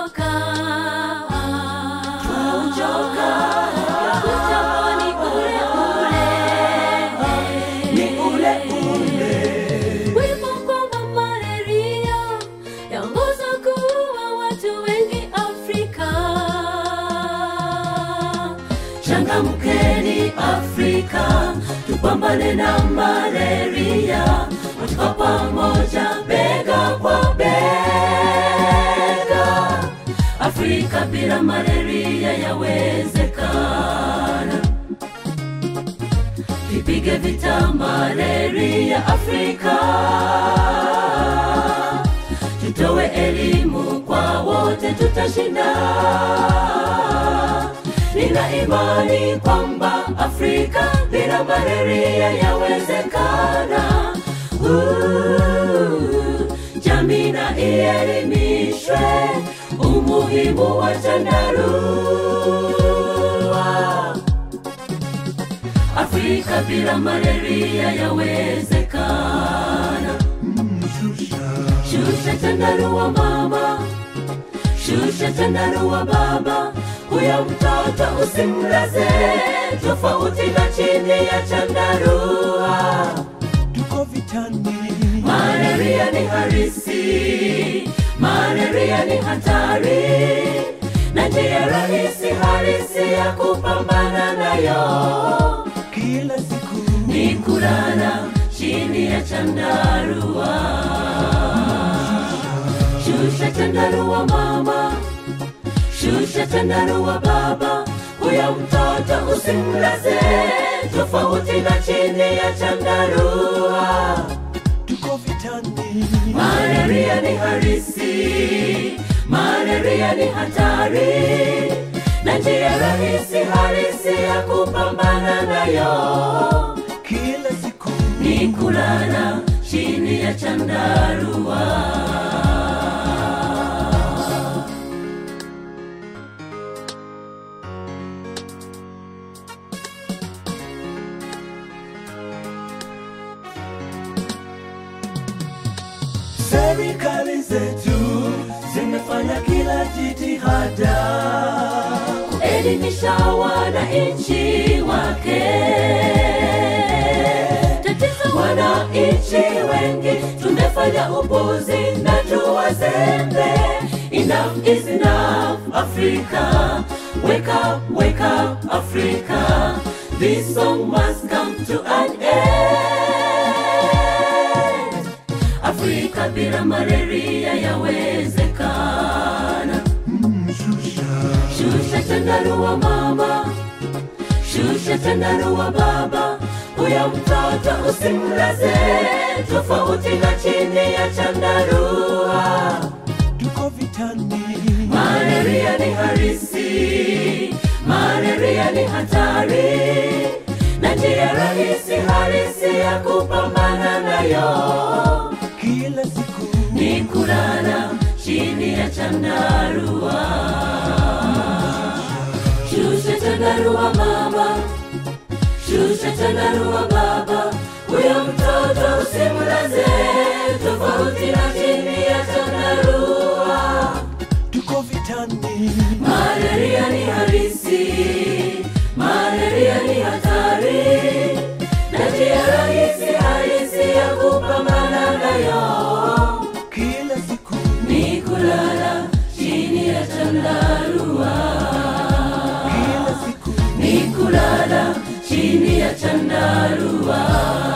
twauchoka Ujambo ni ule ule ni ule ule Wimbo kwamba malaria yaongoza kuua watu wengi Afrika. changamkeni afrika tupambane na malaria kwa pamoja bega kwa bega afrika bila malaria yawezekana tupige vita malaria afrika tutowe elimu kwa wote tutashinda nina imani kwamba afrika bila malaria yawezekana Uh, jamii na ielimishwe umuhimu wa chandarua afrika bila malaria yawezekana shusha chandarua mama shusha chandarua baba huyo mtoto usimlaze tofauti na chini ya chandarua tuko vitani malaria ni harisi malaria ni hatari na njia rahisi harisi ya kupambana nayo kila siku ni kulala chini ya chandarua shusha chandarua mama shusha chandarua baba huyo mtoto usimlaze tofauti na chini ya chandarua tuko vitani malaria ni harisi malaria ni hatari na njia rahisi harisi ya kupambana nayo kila siku ni kulala chini ya chandarua serikali zetu zimefanya kila jitihada kuelimisha wananchi wake Tatizo wananchi wengi tumefanya upuzi na tuwazembe enough is enough africa wake up wake up africa this song must come to an end afrika bila malaria yawezekana shusha chandarua mama shusha chandarua baba huyo mtoto usimlaze tofauti na chini ya chandarua tuko vitani malaria ni harisi malaria ni hatari na njia rahisi harisi ya kupambana nayo kila siku ni kulala chini ya chandarua shusha chandarua mama shusha chandarua baba huyo mtoto usimlaze tofauti na chini ya chandarua tuko vitani malaria ni harisi malaria ni hatari na njia rahisi harisi ya kupambana nayo kila siku ni kulala chini ya chandarua kila siku ni kulala chini ya chandarua